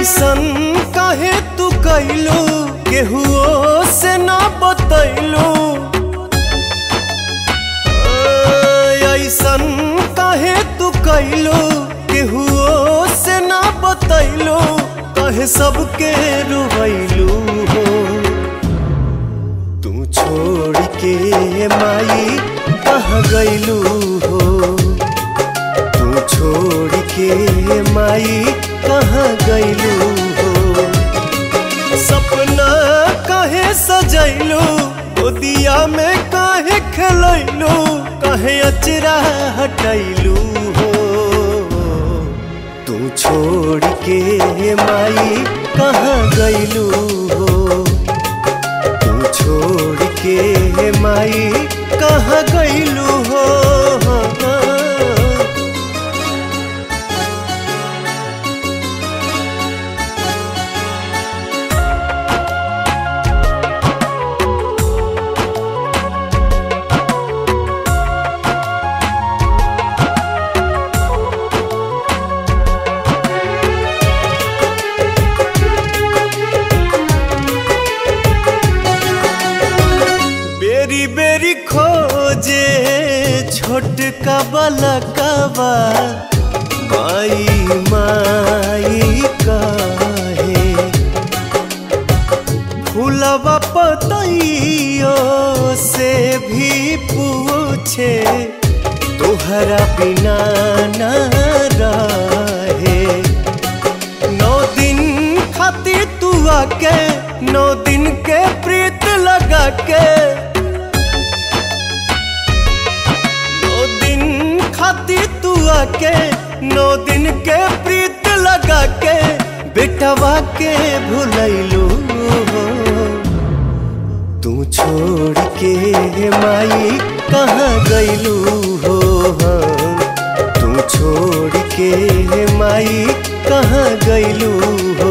ऐसन काहे तू कैलू केहुओ से ना बतैलू ऐसन काहे तू कैलू केहुओ से ना बतैलू कहे सबके रुवैलू हो तू छोड़ के माई कहाँ गैलू हो तू छोड़ के माई कहाँ गैलू हो सपना काहे सजैलू गोदिया में काहे खेलैलू काहे अचरा हटैलू हो तू छोड़ के माई कहाँ गैलू हो तू छोड़ के माई कहाँ गैलू हो बेरी बेरी खोजे छोटका बलकवा माई माई काहे फूलवा पतइयो से भी पूछे तोहरा बिना ना रहे नौ दिन खातिर तू आके नौ दिन के प्रीत लगा के नौ दिन खातिर तू आके नौ दिन के प्रीत लगा के बेटवा के भुलैलू हो तू छोड़ के माई कहाँ गैलू हो तू छोड़ के माई कहाँ गैलू हो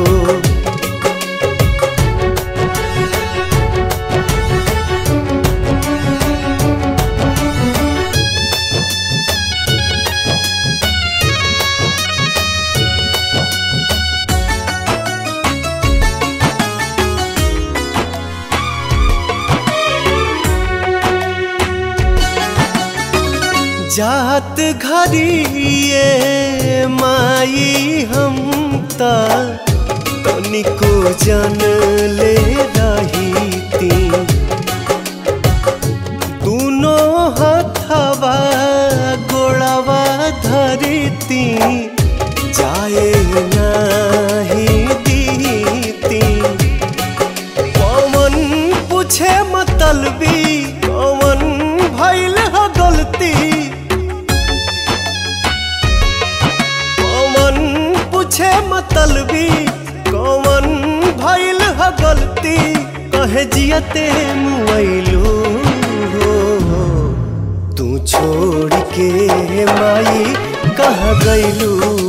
जात घरिए माई हम ता तनिको जन ले रही ती दूनो हथवा गोड़वा धरती जाए नाही दीती पवन पूछे मतलबी कवन भइल ह गलती कवन पूछे मतलबी कवन भइल ह गलती कहे जियते मुआइलू हो तू छोड़ के माई कहाँ गैलू